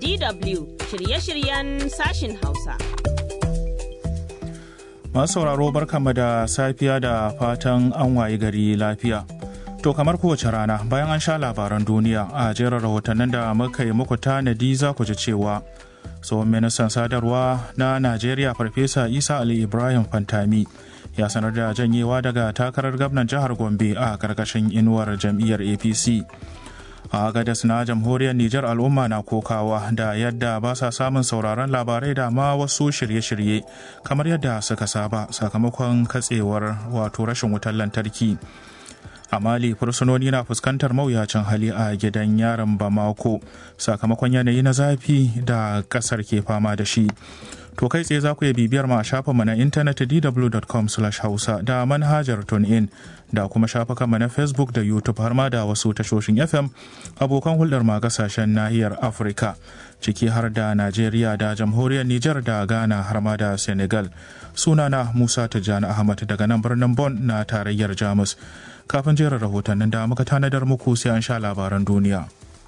DW shirye-shiryen sashin Hausa. Masu sauraro barkanmu da safiya da fatan an wayi gari lafiya. To kamar kowace rana bayan an sha labaran duniya a jerin rahotannin da muka yi muku tanadi za ku ji cewa tsohon ministan sadarwa na Najeriya Farfesa Isa Ali Ibrahim Fantami ya sanar da janyewa daga takarar gwamnan jihar Gombe a karkashin inuwar jam'iyyar APC. a gadas na jamhuriyar Nijar al'umma na kokawa da yadda ba sa samun sauraron labarai da ma wasu shirye-shirye kamar yadda suka saba sakamakon katsewar wato rashin wutar lantarki. a mali fursunoni na fuskantar mawuyacin hali a gidan yaron bamako sakamakon yanayi na zafi da kasar ke fama da shi to kai tsaye za ku iya bibiyar ma a shafinmu na intanet dw.com hausa da manhajar tunein da kuma shafukanmu na facebook da youtube har ma da wasu tashoshin fm abokan hulɗar ma kasashen nahiyar afirka ciki har da najeriya da jamhuriyar niger da ghana har ma da senegal sunana musa tijjani ahmad daga nan birnin bon na tarayyar jamus kafin jerin rahotannin da muka tanadar muku sai an sha labaran duniya.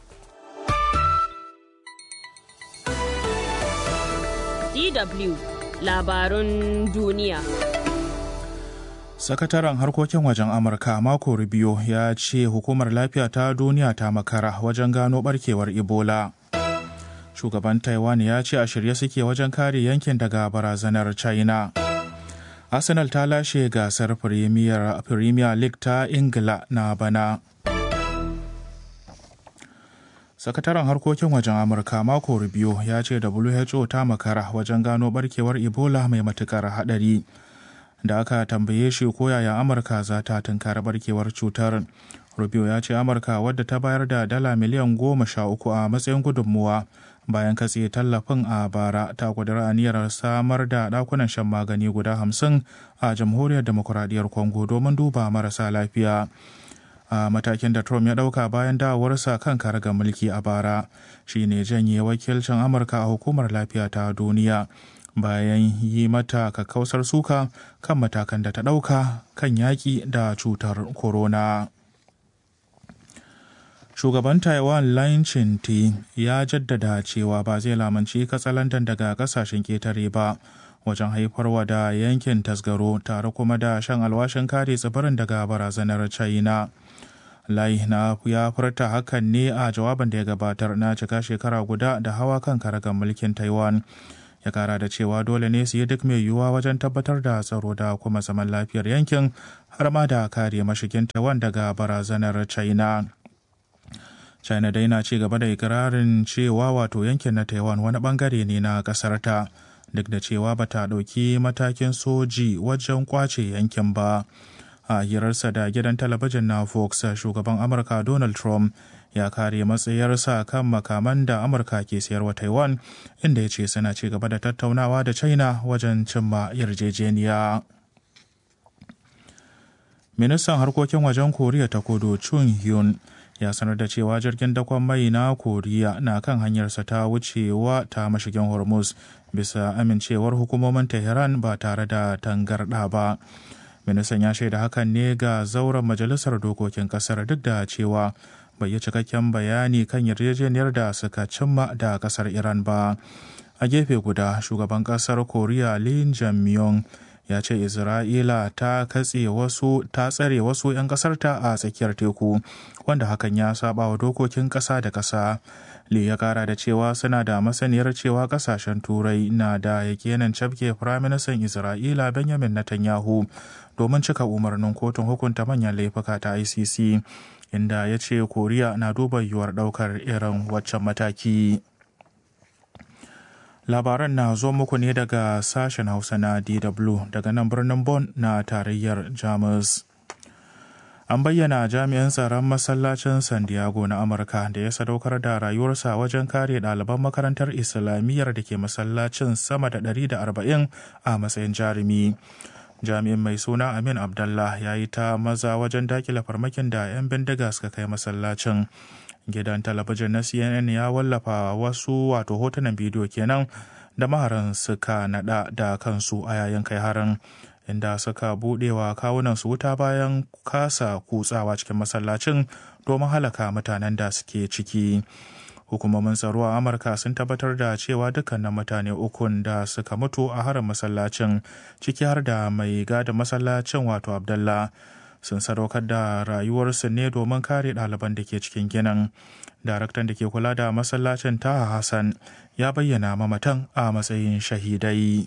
DW labarun duniya. Sakataren harkokin wajen Amurka Marco Rubio ya ce hukumar lafiya ta duniya ta makara wajen gano barkewar Ebola. Shugaban Taiwan ya ce a shirye suke wajen kare yankin daga barazanar China. Arsenal ta lashe gasar Premier, Premier League ta Ingila na bana. Sakataren harkokin wajen Amurka Marco Rubio ya ce WHO ta makara wajen gano barkewar Ebola mai matukar hadari. Da aka tambaye shi ko yaya Amurka za ta tunkari barkewar cutar. Rubio ya ce Amurka wadda ta bayar da dala miliyan goma sha uku a matsayin gudunmuwa bayan katse tallafin a bara ta kudura aniyar samar da dakunan shan magani guda hamsin a jamhuriyar demokuraɗiyyar congo domin duba marasa lafiya a matakin da trump ya ɗauka bayan dawowarsa kan karagar mulki a bara shine janye wakilcin amurka a hukumar lafiya ta duniya bayan yi mata kakkausar suka kan matakan da ta ɗauka kan yaƙi da cutar corona. shugaban taiwan lin chinti ya jaddada cewa ba zai lamanci katsalandan daga kasashen ketare ba wajen haifarwa da yankin tasgaro tare kuma da shan alwashin kare tsibirin daga barazanar china lai na ya furta hakan ne a jawabin da ya gabatar na cika shekara guda da hawa kan karagar mulkin taiwan ya kara da cewa dole ne su yi duk mai yiwuwa wajen tabbatar da tsaro da kuma zaman lafiyar yankin har ma da kare mashigin taiwan daga barazanar china china dai na ci gaba da ikirarin cewa wato yankin na taiwan wani bangare ne na kasar ta duk da cewa ba ta ɗauki matakin soji wajen kwace yankin ba a hirarsa da gidan talabijin na fox shugaban amurka donald trump ya kare matsayarsa kan makaman da amurka ke sayarwa taiwan inda ya ce suna ci gaba da tattaunawa da china wajen cimma yarjejeniya ministan harkokin wajen koriya ta kudu chun hyun ya sanar da cewa jirgin dakon mai na koriya na kan hanyarsa ta wucewa ta mashigin hormuz bisa amincewar hukumomin tehran ba tare da tangarɗa ba ministan ya shaida hakan ne ga zauren majalisar dokokin kasar duk da cewa bai yi cikakken bayani kan yarjejeniyar da suka cimma da kasar iran ba a gefe guda shugaban kasar koriya lin jamyong ya ce isra'ila ta katse wasu ta tsare wasu 'yan kasarta a tsakiyar teku wanda hakan ya saba wa dokokin kasa da kasa Lee ya kara da cewa suna da masaniyar cewa kasashen turai na da yakinin cafke firaministan isra'ila benjamin netanyahu domin cika umarnin kotun hukunta manyan laifuka ta icc inda ya ce koriya na duba yiwuwar daukar irin waccan mataki labaran na zo muku ne daga sashen hausa na dw daga nan birnin Bon na tarayyar jamus an bayyana jami'an tsaron masallacin san diego na amurka da ya sadaukar da rayuwarsa wajen kare ɗaliban makarantar islamiyyar da ke masallacin sama da 140 a matsayin jarumi jami'in mai suna amin abdallah ya yi ta maza wajen dakile farmakin da 'yan bindiga suka kai masallacin gidan talabijin na cnn ya wallafa wasu wato hotunan bidiyo kenan da maharan suka nada da kansu a yayin kai harin inda suka budewa kawunan su wuta bayan kasa kutsawa cikin masallacin domin halaka mutanen da suke ciki hukumomin tsaro a amurka sun tabbatar da cewa dukkanin mutane ukun da suka mutu a harin masallacin ciki har da mai gada masallacin wato abdallah sun sadaukar da rayuwarsu ne domin kare ɗaliban da ke cikin ginin daraktan da ke kula da masallacin taha hassan ya bayyana mamatan a matsayin shahidai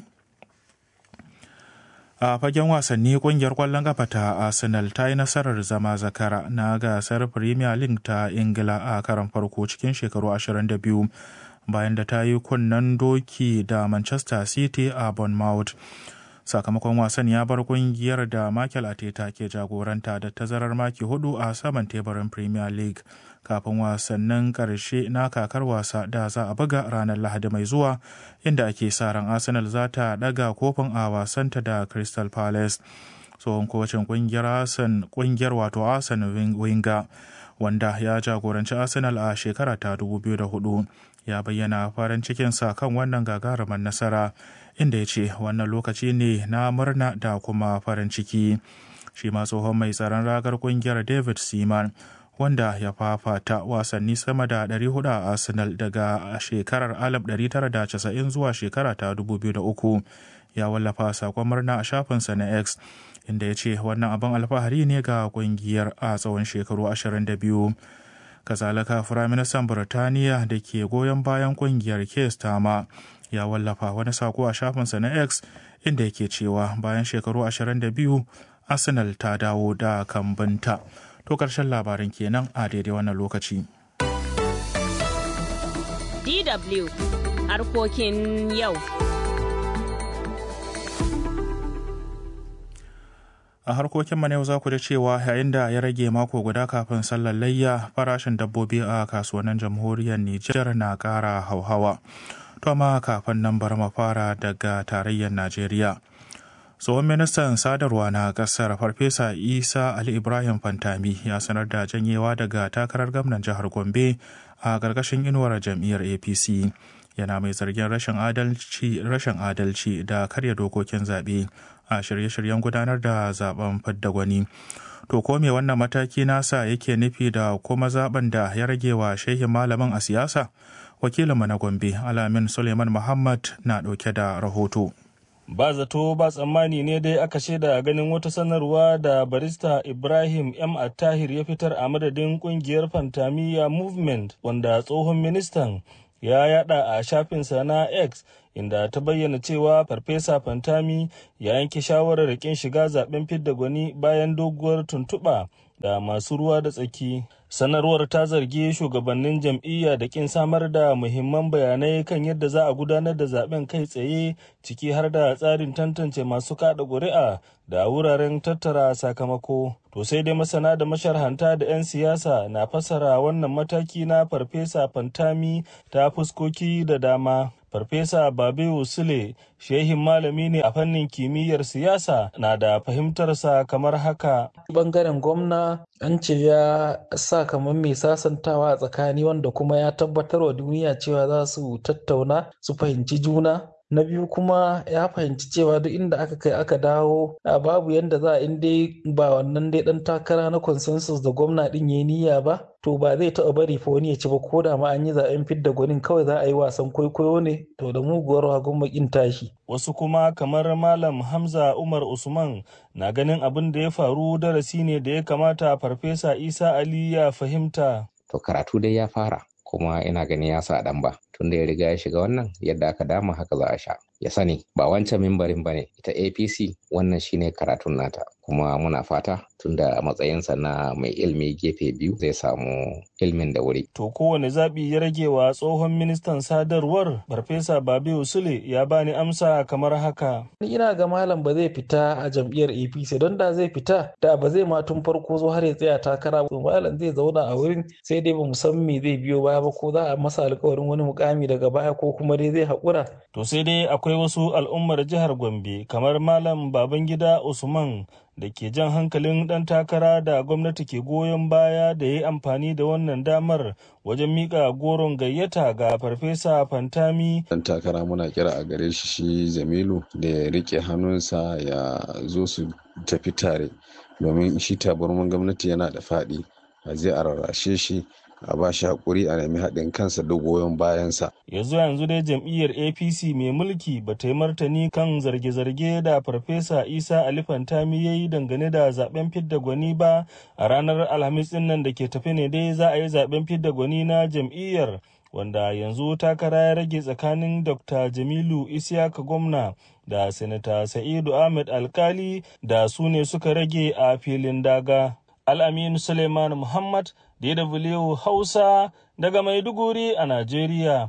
a fagen wasanni kungiyar kwallon kafa ta arsenal ta yi nasarar zama zakara na gasar premier league ta ingila a karan farko cikin shekaru 22 bayan da ta yi kunnen doki da manchester city a bournemouth sakamakon wasan ya bar kungiyar da Michael Ateta ke jagoranta da tazarar maki hudu a saman teburin Premier League kafin wasannin karshe na kakar wasa da za a buga ranar Lahadi mai zuwa inda ake sa ran Arsenal za ta daga kofin a wasanta da Crystal Palace. tsohon kocin kungiyar Arsenal kungiyar wato Arsenal Wenger wanda ya jagoranci Arsenal a shekara ta 2004 ya bayyana farin cikinsa kan wannan gagarumar nasara inda ya ce wannan lokaci ne na murna da kuma farin ciki shi ma tsohon mai tsaron ragar kungiyar david seaman wanda ya fafata wasanni sama da 400 a arsenal daga shekarar 1990 zuwa shekara ta 2003 ya wallafa sakon murna a shafinsa na x inda ya ce wannan abin alfahari ne ga kungiyar a tsawon shekaru 22 kazalika firaministan burtaniya da ke goyon bayan kungiyar kestama ya wallafa wani sako a shafinsa na x inda yake cewa bayan shekaru 22 arsenal ta dawo da kambinta to karshen labarin kenan a daidai wannan lokaci DW harkokin yau. a harkokin na yau za ku da cewa yayin da ya rage mako guda kafin sallar layya farashin dabbobi a kasuwannin jamhuriyar Nijar na ƙara hauhawa. To amma kafin nan bar mu fara daga tarayyar Najeriya. tsohon ministan sadarwa na kasar farfesa isa ali ibrahim fantami ya sanar da janyewa daga takarar gwamnan jihar gombe a ƙarƙashin inuwar jam'iyyar apc yana mai zargin rashin adalci rashin adalci da karya dokokin zaɓe a shirye-shiryen gudanar da zaben fidda gwani to ko me wannan mataki nasa yake nufi da kuma zaben da ya rage wa shehin malamin a siyasa wakilinmu na gombe alamin suleiman muhammad na ɗauke da rahoto ba zato ba tsammani ne dai aka shaida ganin wata sanarwa da barista ibrahim m attahir ya fitar a madadin kungiyar fantamiya movement wanda tsohon ministan ya yada a shafinsa na x inda ta bayyana cewa farfesa fantami ya yanke shawarar kin shiga zaben fidda gwani bayan doguwar tuntuɓa da masu ruwa da tsaki sanarwar ta zargi shugabannin jam'iyya da kin samar da muhimman bayanai kan yadda za a gudanar da zaben kai tsaye ciki har da tsarin tantance masu kada ƙuri'a da wuraren tattara sakamako to sai dai masana da masharhanta da 'yan siyasa na fassara wannan mataki na farfesa fantami ta fuskoki da dama Farfesa Babiu Sule, shehin malami ne a fannin kimiyyar siyasa na da fahimtarsa kamar haka. Bangaren gwamna an ce ya sa kamar mai sasantawa a tsakani wanda kuma ya tabbatar wa duniya cewa za su tattauna su fahimci juna. na biyu kuma ya fahimci cewa duk inda aka kai aka dawo babu yadda za a in dai ba wannan dai dan takara na consensus da gwamna din ya niyya ba to ba zai taɓa bari fa wani ya ci ba ko da ma an yi zaɓen fidda gwanin kawai za a yi wasan kwaikwayo ne to da muguwar hagun makin tashi. Wasu kuma kamar Malam Hamza Umar Usman na ganin abin da ya faru darasi ne da ya kamata Farfesa Isa Ali ya fahimta. To karatu dai ya fara kuma ina ganin ya sa ɗan ba. tunda ya riga ya shiga wannan yadda aka dama haka za a sha ya sani ba wancan mimbarin bane ita apc wannan shine karatun nata kuma muna fata tunda matsayinsa na mai ilmi gefe biyu zai samu ilmin da wuri to kowane zaɓi ya rage wa tsohon ministan sadarwar farfesa babe usule ya bani amsa kamar haka ina ga malam ba zai fita a jam'iyyar apc don da zai fita da ba zai ma tun farko zo har ya tsaya takara ba malam zai zauna a wurin sai dai ba mu san me zai biyo baya ba ko za a masa alkawarin wani mukami daga baya ko kuma dai zai haƙura. To sai dai akwai wasu al'ummar jihar Gombe kamar Malam Babangida Usman da ke jan hankalin ɗan takara da gwamnati ke goyon baya da ya yi amfani da wannan damar wajen miƙa goron gayyata ga farfesa fantami. Ɗan takara muna kira a gare shi shi Jamilu da ya rike hannunsa ya zo su tafi tare domin shi tabarman gwamnati yana da faɗi a zai a rarrashe shi a ba shi haƙuri a nemi haɗin kansa da goyon bayansa. yanzu yanzu dai jam'iyyar apc mai mulki ba ta yi martani kan zarge-zarge da farfesa isa ali fantami ya yi dangane da zaben fidda gwani ba a ranar alhamis din nan da ke tafi ne dai za a yi zaben fidda gwani na jam'iyyar wanda yanzu takara ya rage tsakanin dr jamilu isiyaka gwamna da sanata sa'idu ahmed alkali da su ne suka rage a filin daga al'aminu suleiman muhammad dw hausa daga maiduguri a najeriya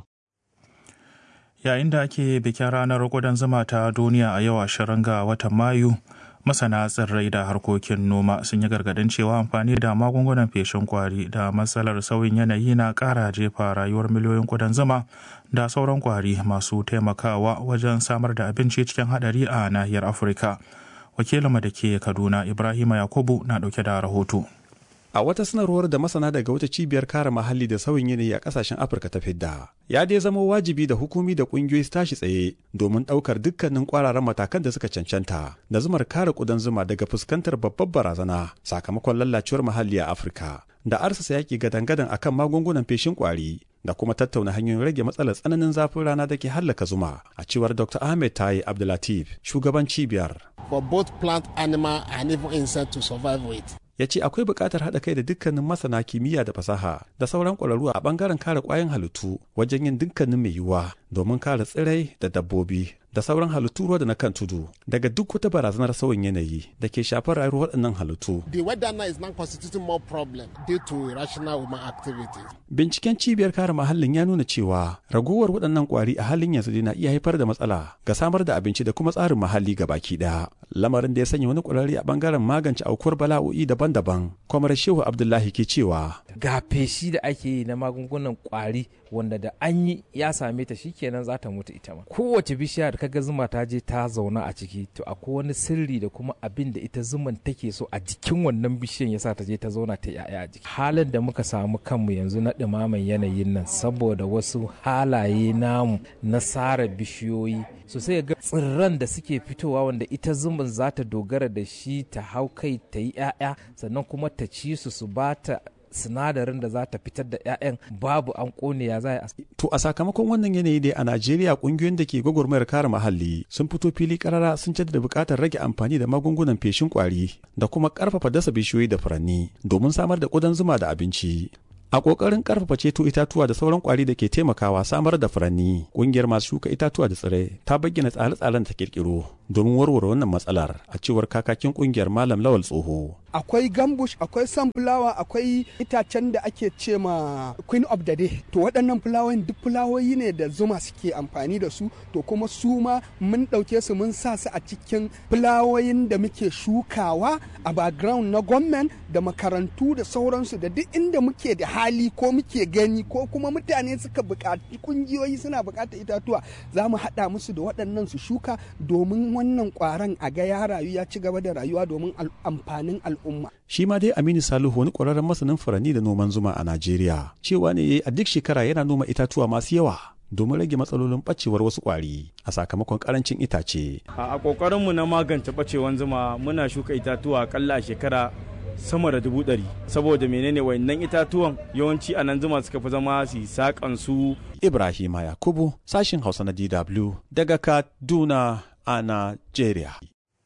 yayin da ake bikin ranar gudan zuma ta duniya a yau ashirin ga watan mayu masana tsirrai da harkokin noma sun yi gargadin cewa amfani da magungunan feshin kwari da matsalar sauyin yanayi na kara jefa rayuwar miliyoyin kudan zuma da sauran kwari masu taimakawa wajen samar da abinci cikin hadari a nahiyar afirka wakilinmu da ke kaduna ibrahima yakubu na dauke da rahoto a wata sanarwar da masana daga wata cibiyar kare muhalli da sauyin yanayi a kasashen afirka ta fidda ya dai zama wajibi da hukumi da kungiyoyi su tashi tsaye domin ɗaukar dukkanin kwararan matakan da suka cancanta da zumar kare kudan zuma daga fuskantar babbar barazana sakamakon lallacewar muhalli a afirka da arsasa yaki gadan-gadan akan magungunan feshin kwari da kuma tattauna hanyoyin rage matsalar tsananin zafin rana da ke hallaka zuma a cewar dr ahmed tayi abdulatif shugaban cibiyar for both plant animal and even insect to survive with ya ce akwai buƙatar haɗa kai da dukkanin masana kimiyya da fasaha da sauran ƙwararru a ɓangaren kare ƙwayoyin halittu wajen yin dukkanin mai yiwuwa domin kare tsirai da dabbobi da sauran halittu ruwa da na kan tudu daga duk wata barazanar sauyin yanayi da ke shafar rayuwar waɗannan halittu. The weather now is now constituting more problem due to irrational human activities. Binciken cibiyar kare muhallin ya nuna cewa ragowar waɗannan ƙwari a halin yanzu na iya haifar da matsala ga samar da abinci da kuma tsarin muhalli ga baki ɗaya. Lamarin da ya sanya wani ƙwararre a ɓangaren magance aukuwar bala'o'i daban-daban. Kwamar Shehu Abdullahi ke cewa. Ga feshi da ake yi na magungunan ƙwari wanda da an yi ya same ta shikenan za ta mutu ita ma kowace bishiya da kaga zuma ta je ta zauna a ciki to akwai wani sirri da kuma abin da ita zuman take so a jikin wannan bishiyan yasa ta je ta zauna ta yaya a jiki halin da muka samu kanmu yanzu na ɗumaman yanayin nan saboda wasu halaye namu na sare bishiyoyi so sai ga tsirran da suke fitowa wanda ita zuman za ta dogara da shi ta hau kai ta yi 'ya'ya sannan kuma ta ci su su ba ta sinadarin da za ta fitar da 'ya'yan babu an kone ya za a To a sakamakon wannan yanayi dai a Najeriya kungiyoyin da ke gwagwarmayar kare muhalli sun fito fili karara sun jaddada buƙatar rage amfani da magungunan feshin kwari da kuma ƙarfafa dasa bishiyoyi da furanni domin samar da ƙudan zuma da abinci. A ƙoƙarin ƙarfafa ceto itatuwa da sauran ƙwari da ke taimakawa samar da furanni, ƙungiyar masu shuka itatuwa da tsirrai ta bayyana tsare-tsaren ta ƙirƙiro domin warware wannan matsalar a cewar kakakin ƙungiyar Malam Lawal Tsoho. akwai gambush akwai sunflower akwai itacen da ake ce ma queen of the day to waɗannan fulawoyin duk fulawoyi ne da zuma suke amfani da su to kuma su ma mun ɗauke su mun sa su a cikin fulawoyin da muke shukawa a background na gwamnan da makarantu da sauransu da duk inda muke da hali ko muke gani ko kuma mutane suka buƙaci kungiyoyi suna buƙatar itatuwa za mu haɗa musu da waɗannan su shuka domin wannan ƙwaron a ga ya rayu ya ci gaba da rayuwa domin amfanin al'umma al'umma. Shi ma dai Aminu Salihu wani ƙwararren masanin furanni da noman zuma a Najeriya cewa ne a duk shekara yana noma itatuwa masu yawa domin rage matsalolin ɓacewar wasu ƙwari a sakamakon ƙarancin itace. A ƙoƙarinmu na magance ɓacewar zuma muna shuka itatuwa akalla a shekara sama da dubu ɗari saboda menene wayannan itatuwan yawanci a nan zuma suka fi zama su saƙan su. Ibrahima Yakubu sashin Hausa na DW daga Kaduna a Najeriya.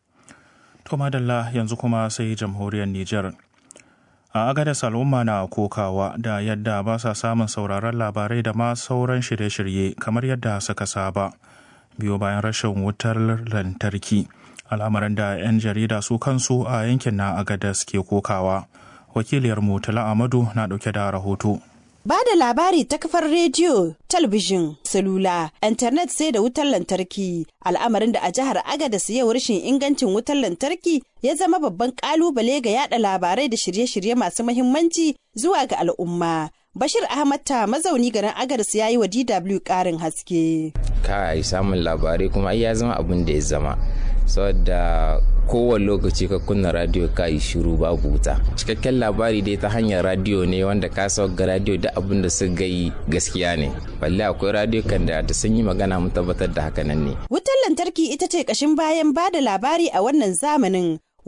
To madalla yanzu kuma sai jamhuriyar Nijar. A agadas al'umma na kokawa da yadda ba sa samun sauraron labarai da ma sauran shirye-shirye kamar yadda suka saba. Biyo bayan rashin wutar lantarki, al'amarin da 'yan jarida su kansu a yankin na agadas ke kokawa. Wakiliyar Mutala Amadu na ɗauke da rahoto. Ba da labari ta kafar rediyo, talabijin, salula, intanet sai da wutar lantarki, al'amarin da a jihar Agadas yau rashin ingancin wutar lantarki ya zama babban kalubale ga yada labarai da shirye-shirye masu mahimmanci zuwa ga al'umma. Bashir Ahmad ta mazauni garin Agadas ya yi wa DW ƙarin haske. Kai samun labarai kuma ya zama abin da ya zama. saboda kowane lokaci ka kunna radio ka yi shiru babu wuta cikakken labari dai ta hanyar radio ne wanda ka ga radio da abin da su gai gaskiya ne balle akwai radio kan da ta sun yi magana mun tabbatar da haka nan ne wutar lantarki ita ce kashin bayan ba da labari a wannan zamanin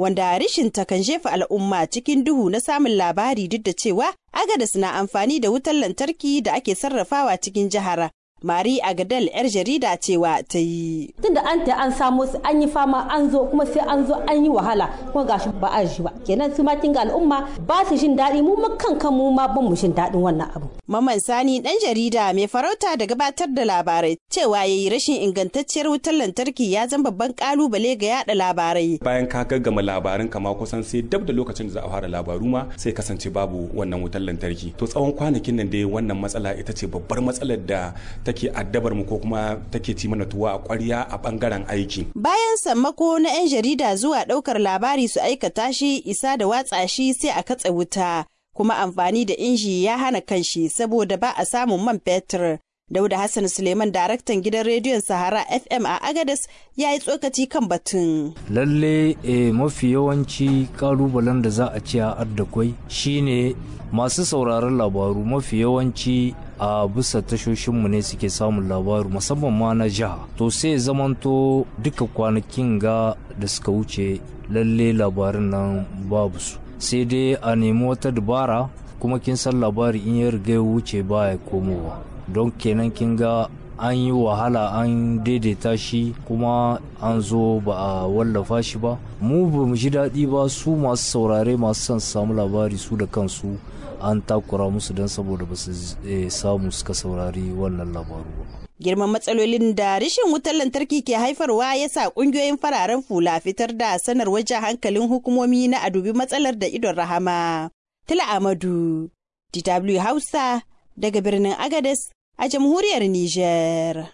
wanda rishinta kan jefa al'umma cikin duhu na samun labari duk da cewa agadas na amfani da wutar lantarki da ake sarrafawa cikin jihar Mari Agadal 'yar jarida cewa ta yi. Tunda an ta an samo su an yi fama an zo kuma sai an zo an yi wahala kuma gashi ba a shi ba. Kenan su ma kinga al'umma ba su jin daɗi mu kan kan mu ma ban mu jin daɗin wannan abu. Maman Sani ɗan jarida mai farauta da gabatar da labarai cewa ya yi rashin ingantacciyar wutar lantarki ya zama babban kalubale ga yada labarai. Bayan ka gaggama labarin kama kusan sai dab da lokacin da za a fara labaru ma sai kasance babu wannan wutar lantarki. To tsawon kwanakin nan dai wannan matsala ita ce babbar matsalar da take addabar mu ko kuma take ci mana tuwa a ƙwarya a bangaren aiki. Bayan sammako na 'yan jarida zuwa ɗaukar labari su aikata shi isa da watsa shi sai a katse wuta. Kuma amfani da inji ya hana kanshi saboda ba a samun man fetur. Dauda Hassan Suleiman daraktan gidan rediyon Sahara FM a Agadez ya yi tsokaci kan batun. Lalle e, mafi yawanci kalubalen da za a ci a addakwai shine masu sauraron labaru mafi yawanci a bisa tashoshinmu ne suke samun labaru musamman ma na jiha to sai zamanto duka kwanakin ga da suka wuce lalle labarin nan babu su sai dai a nemi wata dabara kuma kin san labari in ya riga ya wuce baya komowa don kenan kin ga an yi wahala an daidaita shi kuma an zo ba a wallafa shi ba mu ba mu ji daɗi ba su masu saurare masu son samu labari su da kansu an takura musu don saboda ba su samu suka saurari wannan labaru ba. Girman matsalolin da rashin wutar lantarki ke haifarwa ya sa ƙungiyoyin fararen fula fitar da sanarwar jan hankalin hukumomi na a dubi matsalar da idon rahama. Tila Amadu, DW Hausa, daga birnin Agades a jamhuriyar Nijar.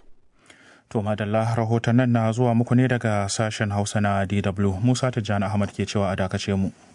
To madalla rahotannin na zuwa muku ne daga sashen Hausa na DW Musa Tijjani Ahmad ke cewa a dakace mu.